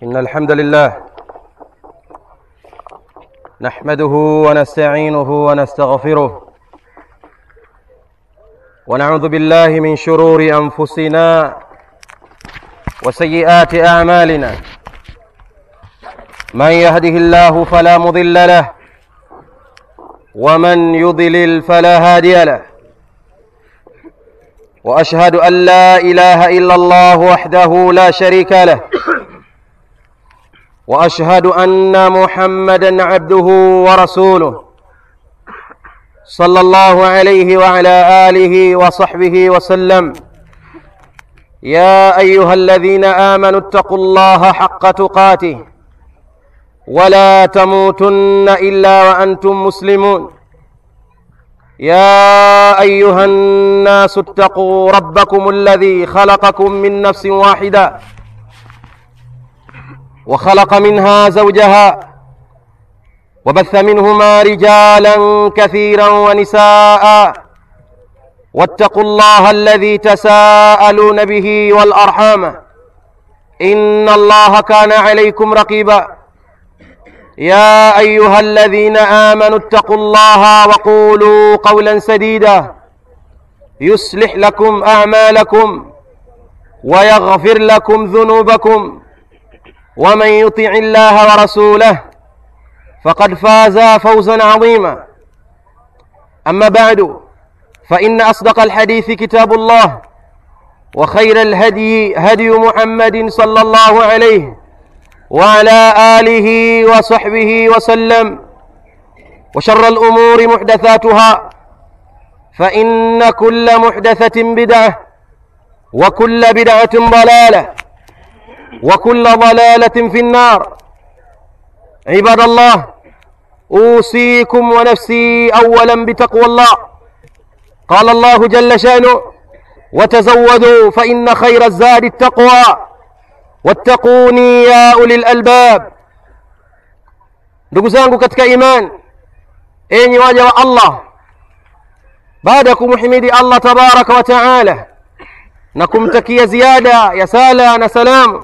إن الحمد لله نحمده ونستعينه ونستغفره ونعوذ بالله من شرور أنفسنا وسيئات أعمالنا من يهده الله فلا مضل له ومن يضلل فلا هادي له واشهد ان لا اله الا الله وحده لا شريك له واشهد ان محمدا عبده ورسوله صلى الله عليه وعلى اله وصحبه وسلم يا ايها الذين امنوا اتقوا الله حق تقاته ولا تموتن الا وانتم مسلمون يا ايها الناس اتقوا ربكم الذي خلقكم من نفس واحده وخلق منها زوجها وبث منهما رجالا كثيرا ونساء واتقوا الله الذي تساءلون به والارحام ان الله كان عليكم رقيبا يا ايها الذين امنوا اتقوا الله وقولوا قولا سديدا يصلح لكم اعمالكم ويغفر لكم ذنوبكم ومن يطع الله ورسوله فقد فاز فوزا عظيما اما بعد فان اصدق الحديث كتاب الله وخير الهدي هدي محمد صلى الله عليه وعلى اله وصحبه وسلم وشر الامور محدثاتها فان كل محدثه بدعه وكل بدعه ضلاله وكل ضلاله في النار عباد الله اوصيكم ونفسي اولا بتقوى الله قال الله جل شانه وتزودوا فان خير الزاد التقوى wattaquni ya ulil albab ndugu zangu katika iman enyi waja wa allah baada ya kumhimidi allah tabaraka wa taala na kumtakia ziada ya sala na salamu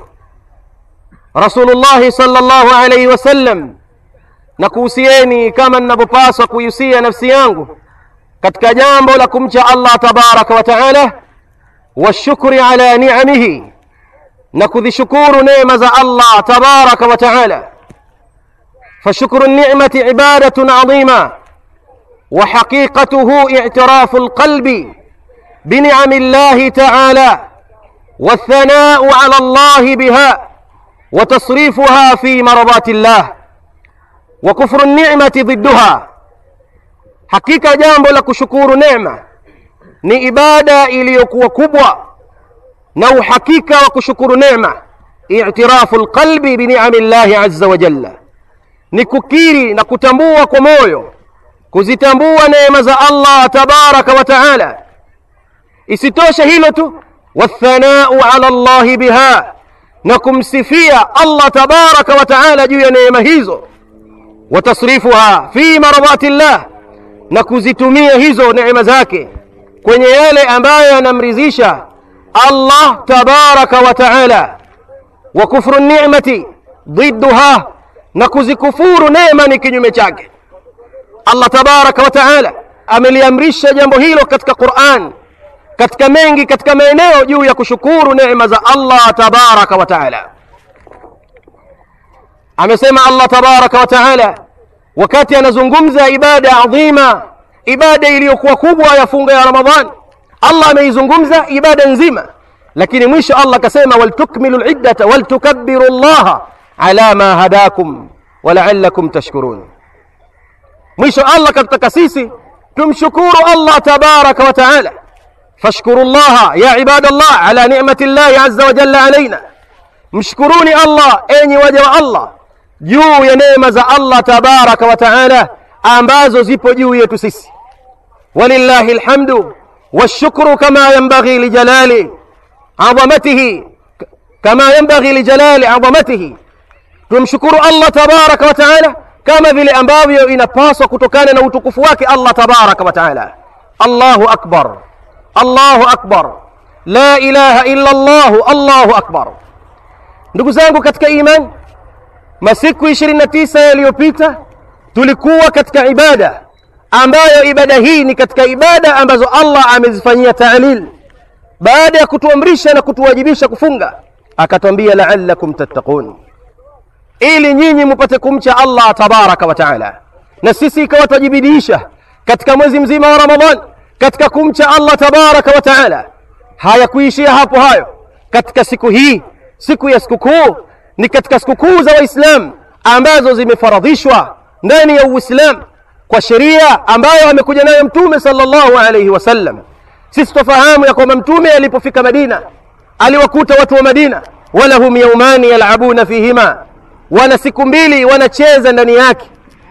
rasulullahi salllahu alaihi wasallam na kuhusieni kama ninavyopaswa kuihusia nafsi yangu katika jambo la kumcha allah tabaraka wa taala washukri ala niamihi na kuzishukuru neema za Allah tabaraka wa taala فشكر النعمة عبادة عظيمة وحقيقته اعتراف القلب بنعم الله تعالى والثناء على الله بها وتصريفها في مرضات الله وكفر النعمة ضدها حقيقة جambo la kushukuru neema ni ibada iliyokuwa kubwa na uhakika wa kushukuru neema i'tirafu lqalbi biniami llahi azza wa jalla ni kukiri na kutambua kwa moyo kuzitambua neema za allah tabaraka wa taala isitoshe hilo tu wathanau ala llahi biha na kumsifia allah tabaraka wa taala juu ya neema hizo watasrifuha fi maradhati llah na kuzitumia hizo neema zake kwenye yale ambayo yanamridhisha الله تبارك وتعالى وكفر النعمة ضدها نكوزي كفور نعمة kinyume chake Allah tabaraka wa taala ameliamrisha jambo hilo katika Qur'an katika mengi katika maeneo juu ya kushukuru neema za Allah tabaraka wa taala amesema Allah tabaraka wa taala wakati anazungumza ibada adhima ibada iliyokuwa kubwa ya funga ya Ramadhani Allah ameizungumza ibada nzima lakini mwisho Allah akasema waltukmilu liddata waltukabbiru llaha ala ma hadakum walaalakum tashkurun mwisho Allah katutaka sisi tumshukuru Allah tabaraka wa taala fashkuru llaha ya ibadallah ala ni'mati llahi azza wa jalla alaina mshkuruni Allah enyi waja wa Allah juu ya neema za Allah tabaraka wa taala ambazo zipo juu yetu sisi walillahi alhamdu والشكر كما ينبغي لجلال عظمته كما ينبغي لجلال عظمته tumshukuru allah tabaraka wa taala kama vile ambavyo inapaswa kutokana na utukufu wake allah tabaraka wa taala allahu akbar allahu akbar la ilaha illa llahu allahu akbar ndugu zangu katika imani masiku ishirini na tisa yaliyopita tulikuwa katika ibada ambayo ibada hii ni katika ibada ambazo allah amezifanyia taalil baada ya kutuamrisha na kutuwajibisha kufunga akatwambia laalakum tattaqun ili nyinyi mupate kumcha allah tabaraka wa taala na sisi ikawa twajibidiisha katika mwezi mzima wa ramadan katika kumcha allah tabaraka wa taala hayakuishia hapo hayo katika siku hii siku ya sikukuu ni katika sikukuu za waislamu ambazo zimefaradhishwa ndani ya uislamu kwa sheria ambayo amekuja nayo mtume sallallahu alaihi wasallam sisi twafahamu ya kwamba mtume alipofika madina aliwakuta watu wa madina walahum yaumani yalabuna fihima wana siku mbili wanacheza ndani yake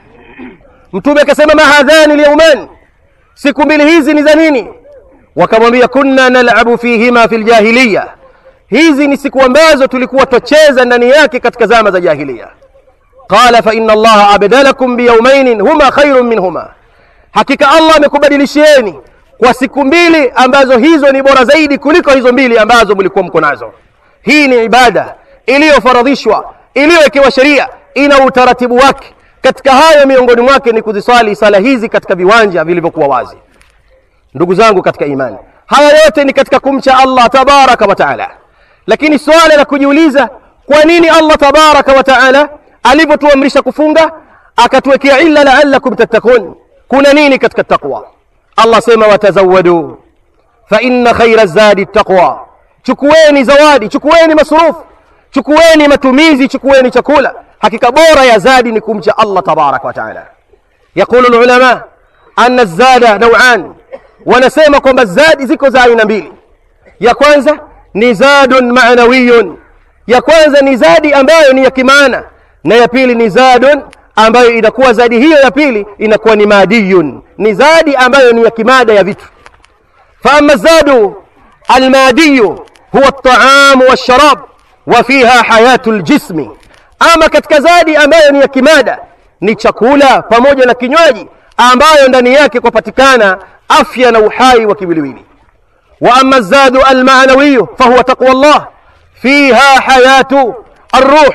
mtume akasema mahadhani lyaumani siku mbili hizi ni za nini wakamwambia kunna nalabu fihima fi ljahiliya hizi ni siku ambazo tulikuwa twacheza ndani yake katika zama za jahiliya qala faina allaha abdalakum biyaumainin huma khairun minhuma hakika allah amekubadilishieni kwa siku mbili ambazo hizo ni bora zaidi kuliko hizo mbili ambazo mlikuwa mko nazo hii ni ibada iliyofaradhishwa iliyowekewa sheria ina utaratibu wake katika hayo miongoni mwake ni kuziswali sala hizi katika viwanja vilivyokuwa wazi ndugu zangu katika imani haya yote ni katika kumcha allah tabaraka wa taala lakini swala la kujiuliza kwa nini allah tabaraka wa taala alivyotuamrisha kufunga akatuwekea illa laalakum tattakun kuna nini katika taqwa allah sema watazawadu faina khaira zadi taqwa chukueni zawadi chukueni masurufu chukueni matumizi chukueni chakula hakika bora ya zadi ni kumcha allah tabaraka wa taala yaqulu lulama ana zada nauan wanasema kwamba zadi ziko za aina mbili ya kwanza ni zadun manawiyun ya kwanza ni zadi ambayo ni ya kimaana na ya pili ni zadun ambayo inakuwa zadi hiyo ya pili inakuwa ni madiyun ni zadi ambayo ni ya kimada ya vitu faama zadu almadiyu huwa ltaamu walsharab wa fiha hayatu ljismi ama katika zadi ambayo ni ya kimada ni chakula pamoja na kinywaji ambayo ndani yake kwapatikana afya na uhai wa kiwiliwili wa ama zadu almanawiyu fahuwa taqwa llah fiha hayatu arruh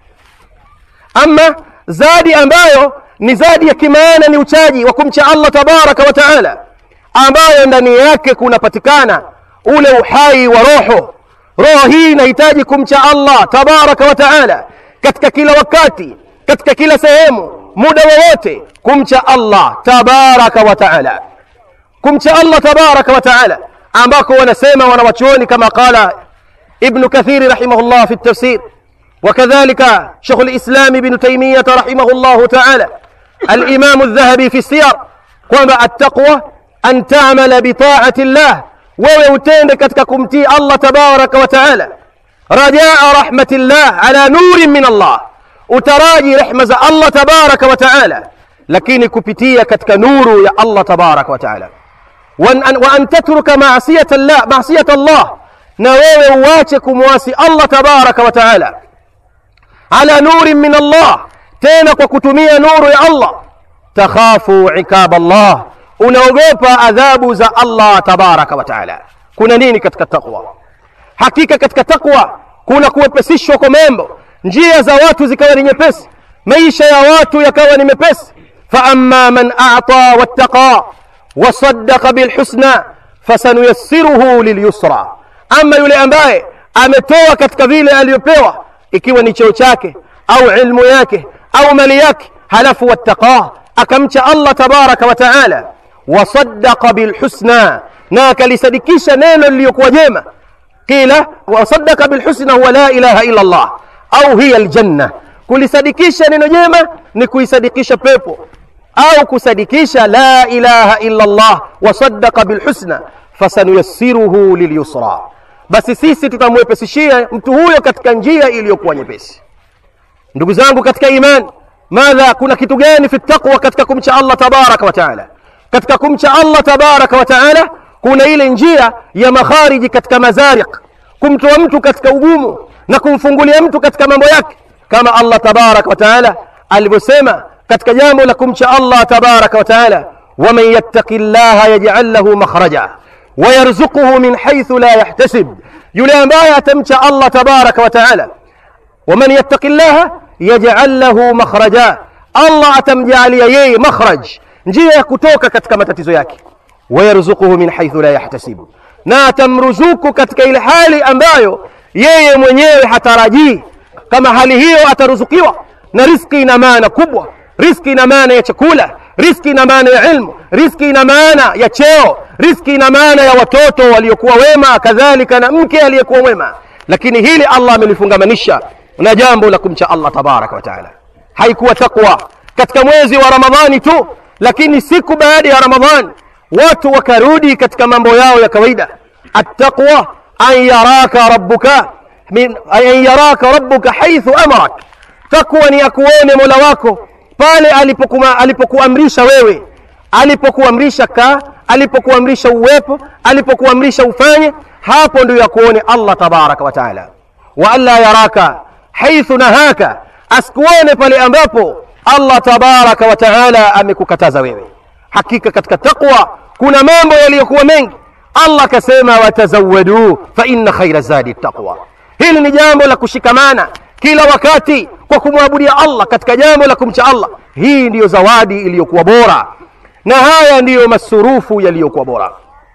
ama zadi ambayo ni zadi ya kimaana ni uchaji wa kumcha allah tabaraka wa taala ambayo ndani yake kunapatikana ule uhai wa roho roho hii inahitaji kumcha allah tabaraka wa taala katika kila wakati katika kila sehemu muda wowote kumcha allah tabaraka wa taala kumcha allah tabaraka wa taala ambako wanasema wanawachuoni kama qala ibnu kathiri rahimahullah fi ltafsir وكذلك شيخ الإسلام ابن تيمية رحمه الله تعالى الإمام الذهبي في السير kwamba التقوى أن تعمل بطاعة الله wewe utende katika kumtii allah tabaraka wa taala rajaa rahmatillah ala nurin min allah utaraji rehma za allah tabaraka wa taala lakini kupitia katika nuru ya allah tabaraka wa taala wa an tatruka masiyata llah masiyata allah na wewe uache kumwasi allah tabaraka wa taala ala nurin min allah tena kwa kutumia nuru ya allah takhafu ikaba allah unaogopa adhabu za allah tabaraka wa taala kuna nini katika taqwa hakika katika taqwa kuna kuwepesishwa kwa mambo njia za watu zikawa ni nyepesi maisha ya watu yakawa ni mepesi faama man ata wattaqa wasaddaqa bilhusna fasanuyassiruhu lilyusra ama yule ambaye ametoa katika vile aliyopewa ikiwa ni cheo chake au ilmu yake au mali yake halafu wattaqah akamcha allah tabaraka wa taala wasaddaqa bilhusna na akalisadikisha neno liliyokuwa jema qila wasaddaqa bilhusna huwa la ilaha illa allah au hiya aljanna kulisadikisha neno jema ni kuisadikisha pepo au kusadikisha la ilaha illa allah wasaddaqa bilhusna fasanuyassiruhu lilyusra basi sisi tutamwepesishia mtu huyo katika njia iliyokuwa nyepesi ndugu zangu katika iman madha kuna kitu gani fi taqwa katika kumcha allah tabaraka wa taala katika kumcha allah tabaraka wa taala kuna ile njia ya makhariji katika mazariq kumtoa mtu katika ugumu na kumfungulia mtu katika mambo yake kama allah tabaraka wa taala alivyosema katika jambo la kumcha allah tabaraka wa taala waman yattaqi llaha yajal lahu makhraja wayarzuquhu min haithu la yahtasib yule ambaye atamcha allah tabaraka wa taala waman yattaqi llaha yaj'al lahu makhraja allah atamjaalia yeye makhraj njia ya kutoka katika matatizo yake wayarzuquhu min haithu la yahtasibu na atamruzuku katika ile hali ambayo yeye mwenyewe hatarajii kama hali hiyo ataruzukiwa na riski ina maana kubwa riski ina maana ya chakula riski ina maana ya ilmu riski ina maana ya cheo riski ina maana ya watoto waliokuwa wema kadhalika na mke aliyekuwa mwema lakini hili allah amelifungamanisha na jambo la kumcha allah tabaraka wa taala haikuwa takwa katika mwezi wa ramadhani tu lakini siku baada ya ramadhani watu wakarudi katika mambo yao ya kawaida attaqwa an yaraka rabbuka min an yaraka rabbuka haithu amarak takwa ni akuone mola wako pale alipokuma alipokuamrisha wewe alipokuamrisha kaa alipokuamrisha uwepo alipokuamrisha ufanye hapo ndio yakuone allah tabaraka wa taala wa alla yaraka haithu nahaka asikuone pale ambapo allah tabaraka wa taala amekukataza wewe hakika katika taqwa kuna mambo yaliyokuwa mengi allah akasema watazawadu fa inna khaira zadi taqwa hili ni jambo la kushikamana kila wakati kwa kumwabudia allah katika jambo la kumcha allah hii ndiyo zawadi iliyokuwa bora na haya ndiyo masurufu yaliyokuwa bora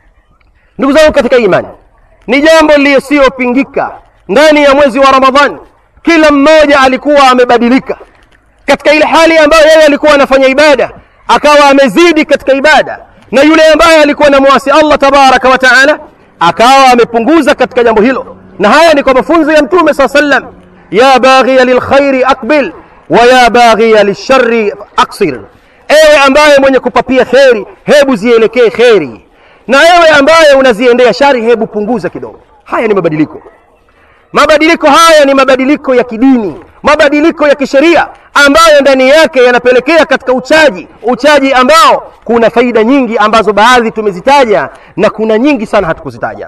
ndugu zangu katika imani ni jambo lisiyopingika ndani ya mwezi wa ramadhani kila mmoja alikuwa amebadilika katika ile hali ambayo yeye alikuwa anafanya ibada akawa amezidi katika ibada na yule ambaye alikuwa na mwasi allah tabaraka wa taala akawa amepunguza katika jambo hilo na haya ni kwa mafunzo ya mtume saa sallam ya baghiya lilkhairi aqbil wa ya baghiya lilshari aksir ewe ambaye mwenye kupapia kheri hebu zielekee kheri na ewe ambaye unaziendea shari hebu punguza kidogo haya ni mabadiliko mabadiliko haya ni mabadiliko ya kidini mabadiliko ya kisheria ambayo ndani yake yanapelekea katika uchaji uchaji ambao kuna faida nyingi ambazo baadhi tumezitaja na kuna nyingi sana hatukuzitaja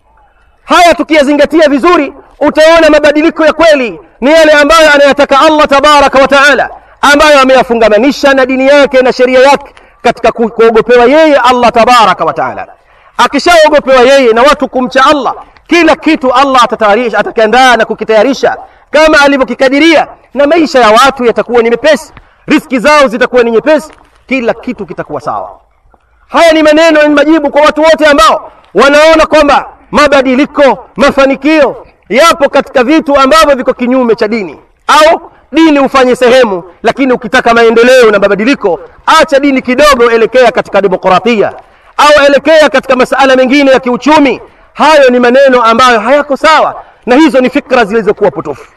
haya tukiyazingatia vizuri utaona mabadiliko ya kweli ni yale ambayo anayataka allah tabaraka wa taala ambayo ameyafungamanisha na dini yake na sheria yake katika ku- kuogopewa yeye allah tabaraka wa taala akishaogopewa yeye na watu kumcha allah kila kitu allah atatayarisha atakiandaa na kukitayarisha kama alivyokikadiria na maisha ya watu yatakuwa ni mepesi riski zao zitakuwa ni nyepesi kila kitu kitakuwa sawa haya ni maneno ni majibu kwa watu wote ambao wanaona kwamba mabadiliko mafanikio yapo katika vitu ambavyo viko kinyume cha dini au dini ufanye sehemu lakini ukitaka maendeleo na mabadiliko acha dini kidogo elekea katika demokratia au elekea katika masala mengine ya kiuchumi hayo ni maneno ambayo hayako sawa na hizo ni fikra zilizokuwa potofu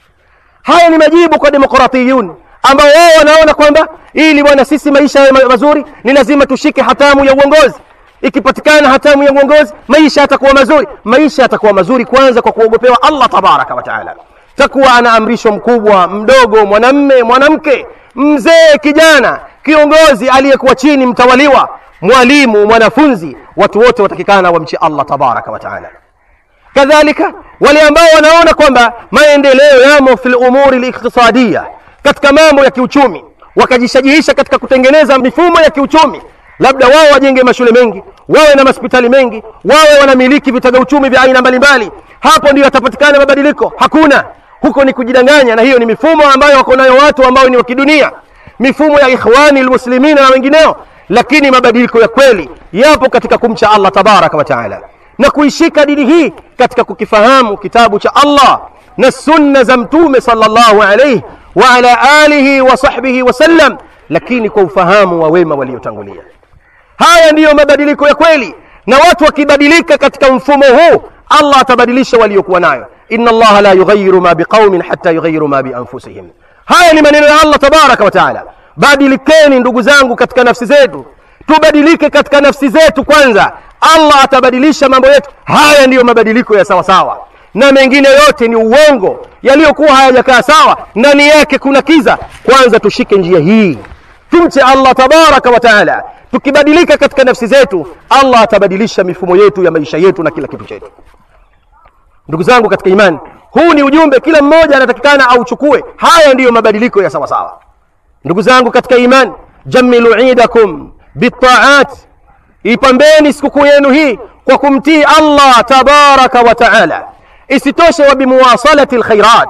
haya ni majibu kwa demokratiyun ambao wao wanaona kwamba ili bwana sisi maisha yawe ma- mazuri ni lazima tushike hatamu ya uongozi ikipatikana hatamu ya uongozi maisha yatakuwa mazuri maisha yatakuwa mazuri kwanza kwa kuogopewa allah tabaraka wa taala takuwa anaamrishwa mkubwa mdogo mwanamme mwanamke mzee kijana kiongozi aliyekuwa chini mtawaliwa mwalimu mwanafunzi watu wote watakikana wamche allah tabaraka wa taala kadhalika wale ambao wanaona kwamba maendeleo yamo fi lumuri liqtisadiya katika mambo ya kiuchumi wakajishajihisha katika kutengeneza mifumo ya kiuchumi labda wao wajenge mashule mengi wawe na mahospitali mengi wawe wanamiliki vitega uchumi vya aina mbalimbali hapo ndio yatapatikana mabadiliko hakuna huko ni kujidanganya na hiyo ni mifumo ambayo wako nayo watu ambao ni wa kidunia mifumo ya ikhwani lmuslimina na wengineo lakini mabadiliko ya kweli yapo katika kumcha allah tabaraka wa taala na kuishika dini hii katika kukifahamu kitabu cha allah na sunna za mtume sallallahu alayhi wa ala alihi wa sahbihi wasallam lakini kwa ufahamu wa wema waliotangulia haya ndiyo mabadiliko ya kweli na watu wakibadilika katika mfumo huu allah atabadilisha waliokuwa nayo inna allaha la yughayiru ma biqaumin hatta yughayiru ma bianfusihim haya ni maneno ya allah tabaraka wa taala badilikeni ndugu zangu katika nafsi zetu tubadilike katika nafsi zetu kwanza allah atabadilisha mambo yetu haya ndiyo mabadiliko ya sawasawa na mengine yote ni uongo yaliyokuwa hayajakaa sawa ndani yake kuna kiza kwanza tushike njia hii tumche allah tabaraka wa taala tukibadilika katika nafsi zetu allah atabadilisha mifumo yetu ya maisha yetu na kila kitu chetu ndugu zangu katika imani huu ni ujumbe kila mmoja anatakikana auchukue haya ndiyo mabadiliko ya sawasawa ndugu zangu katika imani jamilu idakum bitaat ipambeni sikukuu yenu hii kwa kumtii allah tabaraka wa taala isitoshe wa bimuwasalati lkhairat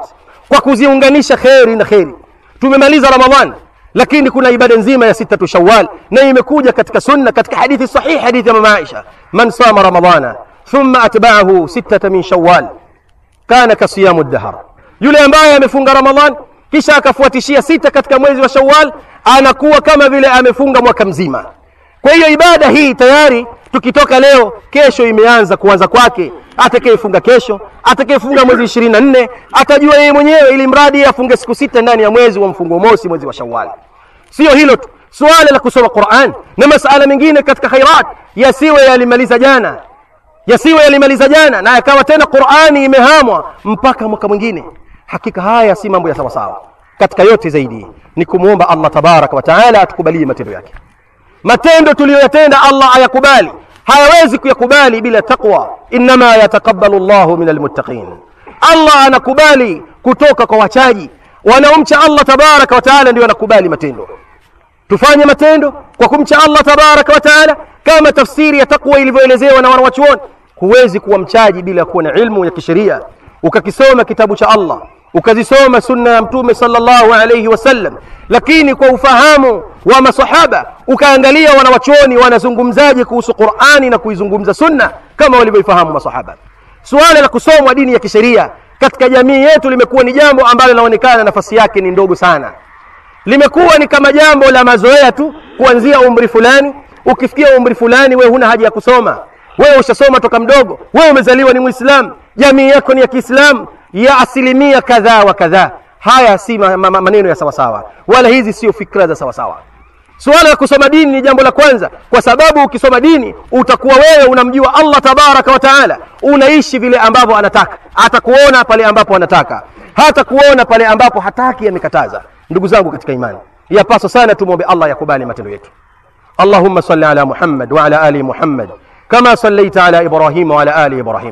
kwa kuziunganisha kheri na kheri tumemaliza ramadhan lakini kuna ibada nzima ya sitatu shawal na imekuja katika sunna katika hadithi sahih hadithi ya mama aisha man sama ramadana thumma atba'ahu sittata min shawal kana kasiyamu dahar yule ambaye amefunga ramadhan kisha akafuatishia sita katika mwezi wa shawal anakuwa kama vile amefunga mwaka mzima kwa hiyo ibada hii tayari tukitoka leo kesho imeanza kuanza kwake atakayefunga kesho atakayefunga mwezi ishirini na nne atajua yeye mwenyewe ili mradi afunge siku sita ndani ya mwezi wa mfungo mosi mwezi wa shawali sio hilo tu suala la kusoma quran na masala mengine katika khairat yasiwe yalimaliza jana yasiwe yalimaliza jana na yakawa tena qurani imehamwa mpaka mwaka mwingine hakika haya si mambo ya sawasawa katika yote zaidi ni kumwomba allah tabaraka wa taala atukubalie matendo yake matendo tuliyoyatenda allah ayakubali hayawezi kuyakubali bila taqwa innama yataqabbalu llahu min almuttaqin allah anakubali kutoka kwa wachaji wanaomcha allah tabaraka wa taala ndio anakubali matendo tufanye matendo kwa kumcha allah tabaraka wa taala kama tafsiri ya taqwa ilivyoelezewa na wanawachuoni huwezi kuwa mchaji bila kuwa na ilmu ya kisheria ukakisoma kitabu cha allah ukazisoma sunna ya mtume sallallahu alayhi wasallam lakini kwa ufahamu wa masahaba ukaangalia wanawachuoni wanazungumzaje kuhusu qurani na kuizungumza sunna kama walivyoifahamu masahaba suala la kusomwa dini ya kisheria katika jamii yetu limekuwa ni jambo ambalo linaonekana nafasi yake ni ndogo sana limekuwa ni kama jambo la mazoea tu kuanzia umri fulani ukifikia umri fulani wewe huna haja ya kusoma wewe ushasoma toka mdogo wewe umezaliwa ni mwislamu jamii yako ni ya kiislamu ya asilimia kadhaa wa kadhaa haya si ma, ma, maneno ya sawasawa wala hizi sio fikra za sawasawa suala la kusoma dini ni jambo la kwanza kwa sababu ukisoma dini utakuwa wewe unamjua allah tabaraka wa taala unaishi vile ambavyo anataka atakuona pale ambapo anataka hata kuona pale ambapo hataki amekataza ndugu zangu katika imani yapaswa sana tumwombe allah yakubali matendo yetu اللهم صل على محمد وعلى ال محمد كما صليت على ابراهيم وعلى ال ابراهيم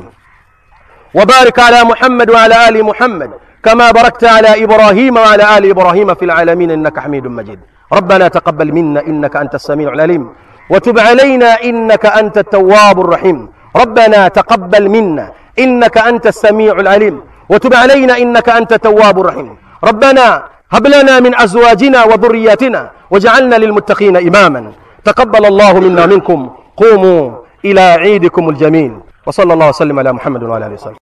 وبارك على محمد وعلى ال محمد كما باركت على ابراهيم وعلى ال ابراهيم في العالمين انك حميد مجيد ربنا تقبل منا انك انت السميع العليم وتب علينا انك انت التواب الرحيم ربنا تقبل منا انك انت السميع العليم وتب علينا انك انت التواب الرحيم ربنا هب لنا من ازواجنا وذرياتنا واجعلنا للمتقين اماما تقبل الله منا منكم قوموا الى عيدكم الجميل وصلى الله وسلم على محمد وعلى اله وصحبه